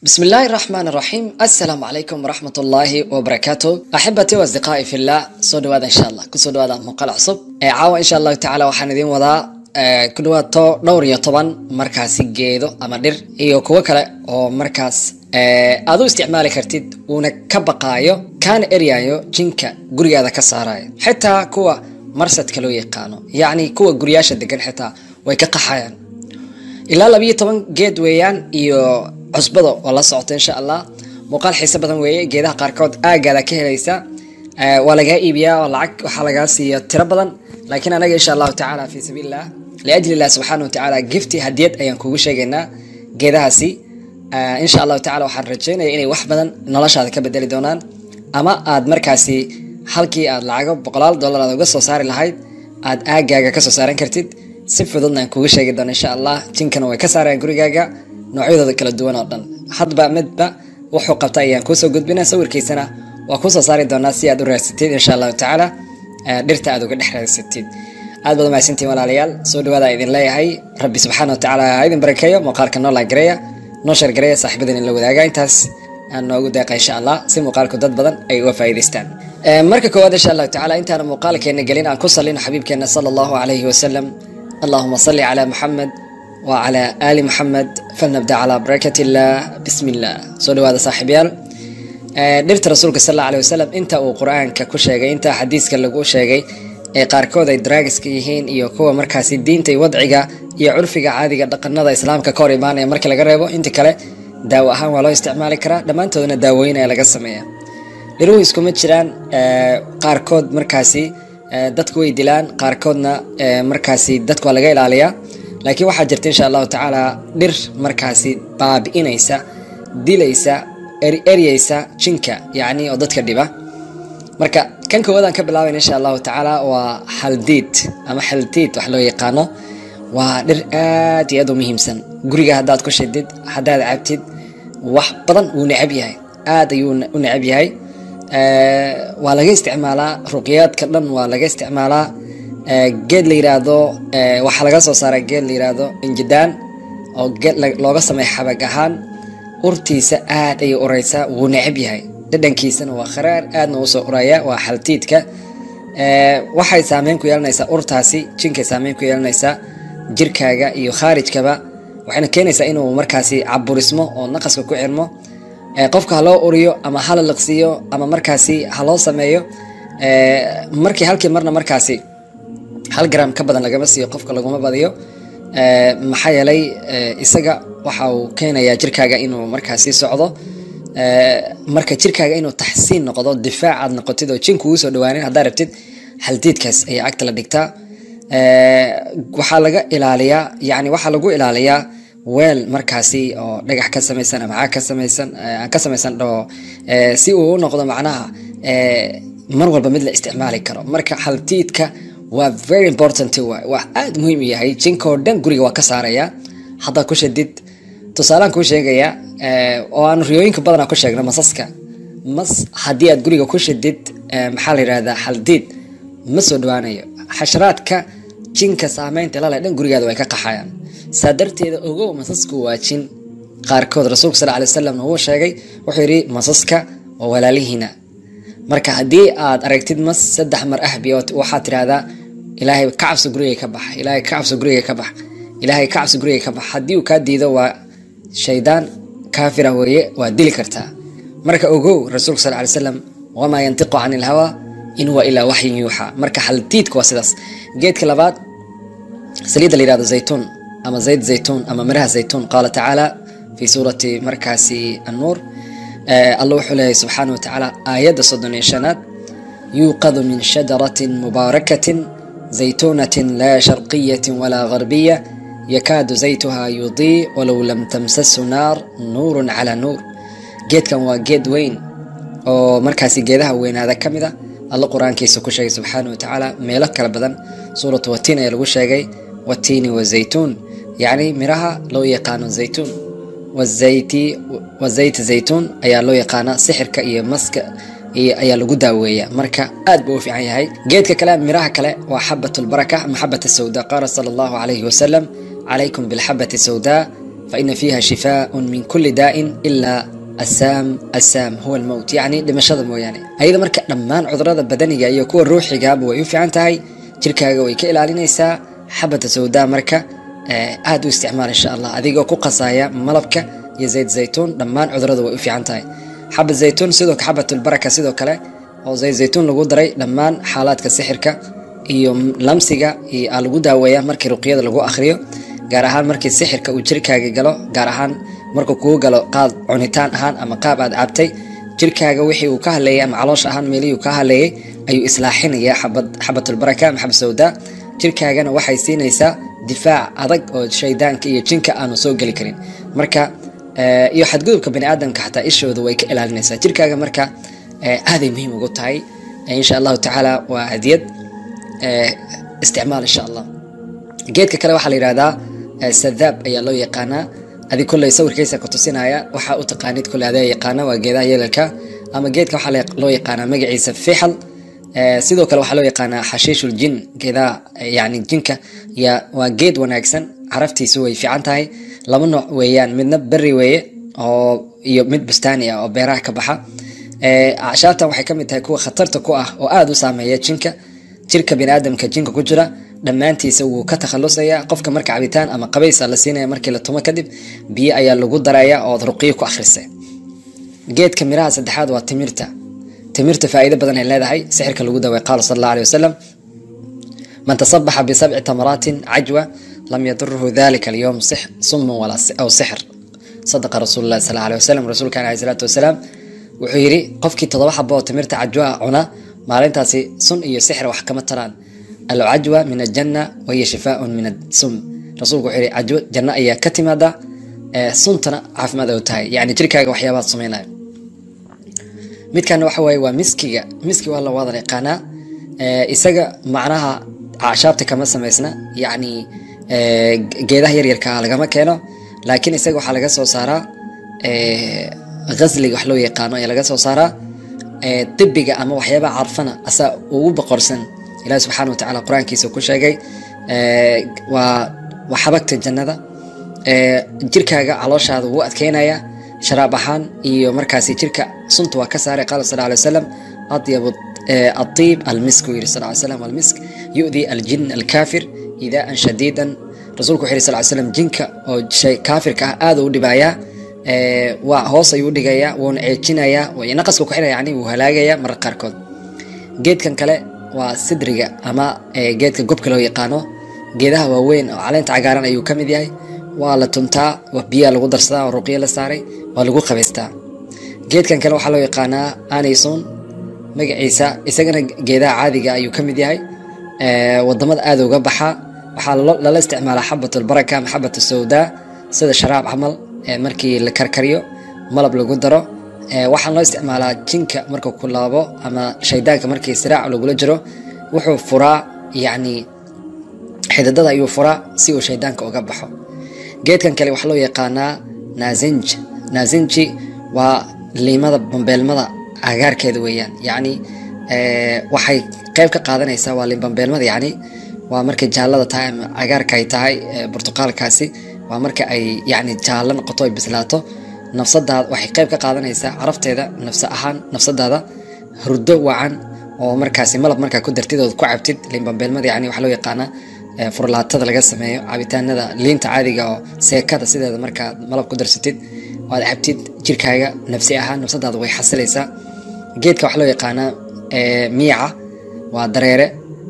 بسم الله الرحمن الرحيم السلام عليكم ورحمة الله وبركاته أحبتي وأصدقائي في الله صدوا هذا إن شاء الله كسودوا هذا مقال عصب عاوة إن شاء الله تعالى وحندين وضع ku dhawaad to dhowr iyo toban markaasi geedo ama dhir iyo kuwo kale oo markaas aad u isticmaali kartid uuna ka baqaayo kaana eryayo jinka gurigaada ka saarayo xitaa kuwa marsadka loo yaqaano yacni kuwa guryaasha degan xitaa way ka qaxayaan ilaa labiyo toban geed weeyaan iyo cusbada oo la socota insha allah muuqaal xiise badan weeye geedaha qaarkood aagaada ka helaysa waa lagaa iibiyaa oo lacag waxaa lagaa siiya tiro badan laakiin anaga insha allahu tacaala fi sabiil illah liajli illah subxaana watacaala gifti hadiyad ayaan kugu sheegaynaa geedahaasi insha allahu tacala waxaan rajeynaya inay wax badan noloshaada ka bedeli doonaan ama aad markaasi halkii aad lacago boqolaal dollar aad uga soo saari lahayd aad aagaaga kasoo saaran kartid si fududna aan kugu sheegi doono insha allah jinkana way ka saarayaan gurigaaga noocyadooda kala duwan oo dhan hadba midba wuxuu qabta ayaan kuusoo gudbina sawirkiisana waa kusoo saari doonaa si aad u raadsatid insha allahu tacaala dhirta aad uga dhex raadsatid aad baad mahadsantiin walaalayaal soo dhawaada idin leeyahay rabbi subxaana watacaala ha idin barakeeyo muuqaalka noo laagareeya noo shargareeya saaxiibadan in la wadaaga intaas aan noogu deeqa insha allah si muuqaalku dad badan ay uga faa'iidaystaan marka koowaad insha allahu tacaala intaana muuqaalkeena gelin aan ku salino xabiibkeena sala allahu calayhi wasalam allahuma salli calaa muxamed وعلى آل محمد فلنبدأ على بركة الله بسم الله سو دواada saaxiibyaal dhirta rasuulka sal alla alay wasalam inta uu qur-aanka ku sheegay inta xadiiska lagu sheegay ee qaarkood ay daraagiska yihiin iyo kuwa markaasi diinta iyo wadciga iyo curfiga caadiga dhaqanada islaamka ka hor imaanaya markii laga reebo inta kale daawo ahaan waa loo isticmaali karaa dhammaantoodna daawooyin ayaa laga sameeya dhiruhu iskuma jiraan qaarkood markaasi dadku way dilaan qaarkoodna markaasi dadku waa laga ilaaliyaa laakiin waxaa jirta insha allahu tacaala dhir markaasi baabi'inaysa dilaysa eryeysa jinka yacni oo dadka dhiba marka kan koowaadaan ka bilaabayna insha allahu tacaala waa haldiid ama xaldiid wax loo yaqaano waa dhir aad iyo aad u muhiimsan guriga haddaad ku shidid haddaad cabtid wax badan wuu necab yahay aad ayuu u necab yahay waa laga isticmaalaa ruqyaadka dhan waa laga isticmaalaa geed la yiraahdo waxaa laga soo saaraa geed la yiraahdo injidaan oo geed looga sameeya xabag ahaan urtiisa aad ayay ureysaa wuu necab yahay dhadhankiisana waa kharaar aadna uu soo uraya waa xaltiidka waxay saameyn ku yeelanaysaa urtaasi jinkay saameyn ku yeelanaysaa jirkaaga iyo khaarijkaba waxayna keenaysaa inuu markaasi caburismo oo naqaska ku xirmo qofka ha loo uriyo ama hala liqsiiyo ama markaasi ha loo sameeyo markii halkii marna markaasi hal gram ka badan lagama siiyo qofka laguma badiyo maxaa yeelay isaga waxa uu keenayaa jirkaaga inuu markaasi socdo marka jirkaaga inuu taxsiin noqdo difaac aad noqotid oo jinku uu soo dhawaanin haddaa rabtid haldiidkaas ayaa agta la dhigtaa waxaa laga ilaaliyaa yani waxaa lagu ilaaliyaa weel markaasi oo dhagax ka samaysan ama caag ka samaysan ka samaysan dhoo si uu u noqdo macnaha mar walba mid la isticmaali karo marka haldiidka waa very important waay waa aada muhiim u yahay jinkoo dhan guriga waa ka saaraya haddaad ku shadid tusaalaan kuu sheegaya oo aan riyooyinka badanaa ku sheegno masaska mas haddii aad guriga ku shadid maxaa la yidhahdaa haldiid ma soo dhawaanayo xasharaadka jinka saameynta lale dhan gurigaada way ka qaxayaan saa darteeda ogow masasku waa jin qaarkood rasuulka sal alay wasalamna wuu sheegay wuxuu yidhi masaska waa walaalihiina marka haddii aad aragtid mas saddex mar ahbi waxaad tidhahdaa ilaahay ka cabso guriga ka bax ilaahay ka cabso guriga ka bax ilaahay ka cabso guriga ka bax haddii uu kaa diido waa shaydaan kaafira weeye waa dili kartaa marka ogow rasuulka sal alay slam wamaa yantiqu can ilhawa in huwa ilaa waxyin yuuxa marka haldiidka waa sidaas geedka labaad saliidda la yihahdo zaytuun ama zayd zaytuun ama miraha zaytuun qaala tacaala fi suurati markaasi annuur alla wuxuu leeyahay subxaana watacaala aayadda soddon iyo shanaad yuuqadu min shajaratin mubaarakatin zaytuunatin laa sharqiyatin walaa garbiya yakaadu zaytuha yudii walow lam tamsasu naar nuurun calaa nuur geedkan waa geed weyn oo markaasi geedaha weynaada ka mid a alla qur-aankiisa ku sheegay subxaana watacaala meelo kala badan suuratu watiin ayaa lagu sheegay watiini wazaytuun yacni miraha loo yaqaano zaytuun wazayti wazayti zaytuun ayaa loo yaqaanaa sixirka iyo maska ayaa lagu daaweeya marka aad buu u fiican yahay geedka kale miraha kale waa xabat lbaraka ama xabat sawda qaala sala allahu calayhi wasalam calaykum bilxabati sawda faina fiiha shifaaun min kuli daa'in ilaa assaam assaam huwa almowt yacni dhimashada mooyaane ayada marka dhammaan cudurada badaniga iyo kuwa ruuxigaaba way u fiican tahay jirkaaga way ka ilaalinaysaa xabata sawdaa marka aada u isticmaal insha allah adigoo ku qasaya malabka iyo zayd zaytuun dhammaan cudurada way u fiican tahay xabad zaytuun sidoo xabatulbaraka sidoo kale oo zayd zaytuun lagu daray dhammaan xaalaadka sixirka iyo lamsiga aa lagu daaweeya markii ruqyada lagu akhriyo gaar ahaan markii sixirka uu jirkaaga galo gaar ahaan markuu kugu galo qaad cunitaan ahaan ama qaab aad cabtay jirkaaga wixii uu ka haleeyay ama caloosh ahaan meelihii uu ka haleeyay ayuu islaaxinayaa xabad xabatulbaraka ama xabad sawdaa jirkaagana waxay siinaysaa difaac adag oo shaydaanka iyo jinka aanu soo geli karin marka iyo xadgudubka bani aadamka xataa ishooda way ka ilaalinaysaa jirkaaga marka aaday muhiim ugu tahay insha allahu tacaala waa hadiyad isticmaal insha allah geedka kale waxaa la yihahdaa sadaab ayaa loo yaqaanaa adi kolley sawirkiisa ku tusinaya waxaa u taqaanid kolley adaa yaqaana waa geedaha yeelalka ama geedka waxaa loo yaqaanaa magaciisa fixal sidoo kale waxaa loo yaqaanaa xashiishul jin geedaha yani jinka ya waa geed wanaagsan caraftiisu way fiican tahay laba nooc weeyaan midna beri weeye oo iyo mid bustaani ah oo beeraha ka baxa acshaabtan waxay ka mid tahay kuwa khatarta ku ah oo aada u saameeya jinka jirka biniaadamka jinka ku jira dhammaantiisa wuu ka takhalusaya qofka marka cabitaan ama qabaysa la siinaya markii la tumo kadib biyo ayaa lagu daraya ood ruqiyo ku akhrisa geedka miraha saddexaad waa timirta timirta faa'iido badan ay leedahay sixirka lagu daway qaala sal allahu alih wasalam man tasabaxa bisabci tamaraatin cajwa lam yaduruhu dalika alyowm sumun aw sixr sadaqa rasuulu llahi sal alih wasalam rasuulkan aleh salaatu wasalaam wuxuu yidhi qofkii toddoba xabo oo timirta cajwa cuna maalintaasi sun iyo sixir wax kama taraan alcajwa min aljanna wahiya shifaaun min asum rasuulku wuxuu yihi cajwo janno ayaa ka timaada suntana caafimaad ay u tahay yani jirkaaga waxyaabaad sameynaya midkana waxa waaye waa miskiga miski waa la wadan yaqaanaa isaga macnaha cashaabta kama samaysna yacni geedaha yaryarkaa lagama keeno laakiin isaga waxaa laga soo saaraa ghasliga wax loo yaqaano ayaa laga soo saaraa dibiga ama waxyaabaha carfana asaa ugu boqorsan ilahi subxaana wa tacala qur-aankiisa ku sheegay waa waa xabagta jannada jirkaaga calooshaada wuu adkeynaya sharaab ahaan iyo markaasi jirka sunta waa ka saaray qaala sal alay wasalam adyab adiib almisk uu yiri sal ly slam almisk yu'di aljin alkaafir idaan shadiidan rasuulku wuxu yiri sal ly slam jinka oo shay kaafirka ah aada u dhibayaa waa hoos ayuu udhigayaa wuuna ceejinayaa naqaska ku xiraya yani wuu halaagayaa marar qaarkood geedkan kale waa sidriga ama geedka gobka loo yaqaano geedaha waaweyn oo caleenta cagaaran ayuu ka mid yahay waa la tuntaa biyaa lagu darsadaa oo ruqyo la saaray waa lagu qabaystaa geedkan kale waxaa loo yaqaanaa anison magaciisa isagana geedaha caadiga ayuu ka mid yahay wadamada aada uga baxa waxaa lala isticmaalaa xabat albaraka ama xabat sawdaa sida sharaab camal markii la karkariyo malab lagu daro waxaan loo isticmaalaa jinka markuu ku laabo ama shaydaanka markii siraac lagula jiro wuxuu furaa yacni xididada ayuu furaa si uu shaydaanka uga baxo geedkan kale waxaa loo yaqaanaa naasinj naasinji waa liimada bambeelmada agaarkeeda weeyaan yacni waxay qeyb ka qaadanaysaa waa limbambeelmada yacni waa markay jaallada tahay ama cagaarka ay tahay burtuqaalkaasi waa marka ay yacni jaallo noqoto ay bislaato nafsadaada waxay qeyb ka qaadanaysaa carafteeda nafsa ahaan nafsadaada hurdo wacan oo markaasi malab markaa ku dartid ood ku cabtid limbambeelmada yani waxaa loo yaqaanaa furlaatada laga sameeyo cabitaanada liinta caadiga oo seekada sideeda markaad malab ku darsatid oad cabtid jirkaaga nafsi ahaan nafsadaada way xasilaysaa geedka waxaa loo yaqaanaa miica waa dareere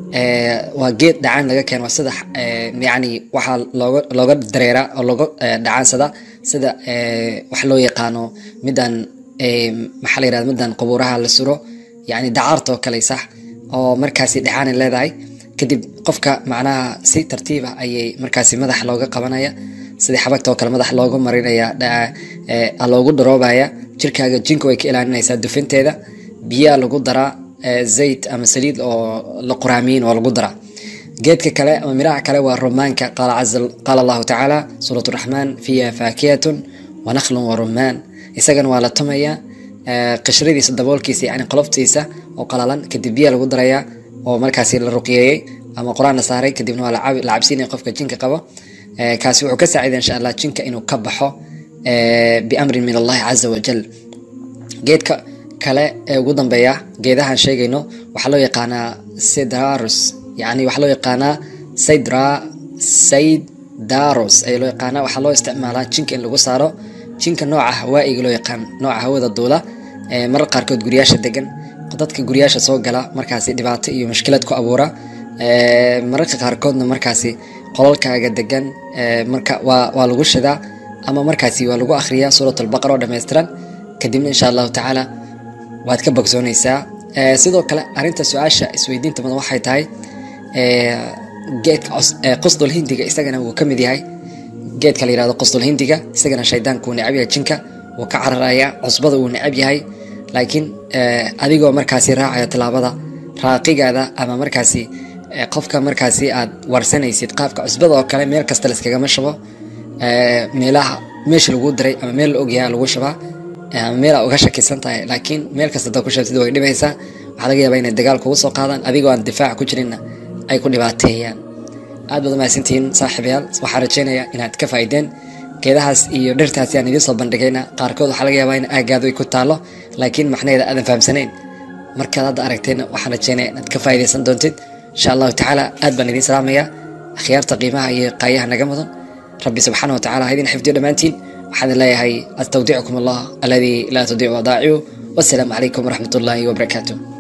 waa geed dhacaan laga keeno waa sida yani waxaa looga looga dareeraa oo looga dhacaansada sida wax loo yaqaano midaan maxaa la yirahda midaan qubuuraha la suro yani dacaarta oo kale sax oo markaasi dhacaanay leedahay kadib qofka macnaha si tartiiba ayay markaasi madaxa looga qabanaya sidii xabagta oo kale madaxa loogu marinaya loogu dharoobaya jirkaaga jinka way ka ilaalinaysaa dufinteeda biyaa lagu daraa zayd ama saliid oo la quraamiyin oo lagu daraa geedka kale ama miraha kale waa rumaanka qaala allahu tacaala suurat raxmaan fiiha faakiyatun wanakhlun warumaan isagana waa la tumayaa qishradiisa daboolkiisa yani qoloftiisa oo qalalan kadib biyaa lagu darayaa oo markaasi la ruqyeeyey ama qur-aan la saaray kadibna waa la cabsiinaya qofka jinka qabo Eh, kaasi wuxuu ka saaciday insha allah jinka inuu ka baxo eh, biamrin min allahi caza wajal geedka kale ee ugu dambeeya geedahan sheegayno waxaa loo yaqaanaa sidrarus yani waxaa loo yaqaanaa sidra saydaros ayaa loo yaqaanaa waxaa loo isticmaalaa jinka in lagu saaro jinka nooca hawaa'iga loo yaqaan nooca hawada duula ee marar qaarkood guryaasha degan dadka guryaasha soo gala markaasi dhibaato iyo mushkilad ku abuura ee, mararka qaarkoodna markaasi qolalkaaga degan ee, marka waa, waa lagu shidaa ama markaasi waa lagu akhriyaa suurat albaqara oo dhammaystiran kadibna insha allahu tacaala waad ka bogsoonaysaa Ee, sidoo kale arrinta su-aasha isweydiinta badan waxay tahay ee, geedka cos- ee, qusdul hindiga isagana wuu ka mid yahay geedka la yihahdo qusdul hindiga isagana shaydaanku wuu necab yahay jinka wuu ka cararaya cusbada wuu necab yahay laakiin ee, adigoo markaasi raacaya tallaabada raaqigaada ama markaasi ee, qofka markaasi aad warsanaysid qaabka cusbada oo kale meel kasta layskagama shubo ee, meelaha meesha lagu diray ama meel la ogyahay lagu shubaa ee, ama meel aa uga shakisan tahay laakiin meel kasta hadaad ku shabtid way dhibaysaa waxaa laga yaabaa inay dagaal kugu soo qaadaan adigoo aan difaac ku jirinna ay ku dhibaateeyaan aad baad umahadsantihiin saaxiibayaal waxaan rajeynayaa inaad ka faa'iideen geedahaas iyo dhirtaasi aan idiin soo bandhigayna qaarkood waxaa laga yaabaa in aagaadu ay ku taalo laakiin macnaheeda aadan fahamsanayn markaad hadda aragteenna waxaan rajeynaya inaad ka faa'iidaysan doontid insha allahu tacaala aad baan idiin salaamayaa akhyaarta qiimaha iyo qaayaha naga mudan rabbi subxaana watacaala ha idin xifdiyo dhammaantiin waxaan idin leeyahay astawdicukum allah aladii laa tudiicu wadaaciu wassalaamu calaykum waraxmat ullaahi wabarakaatuh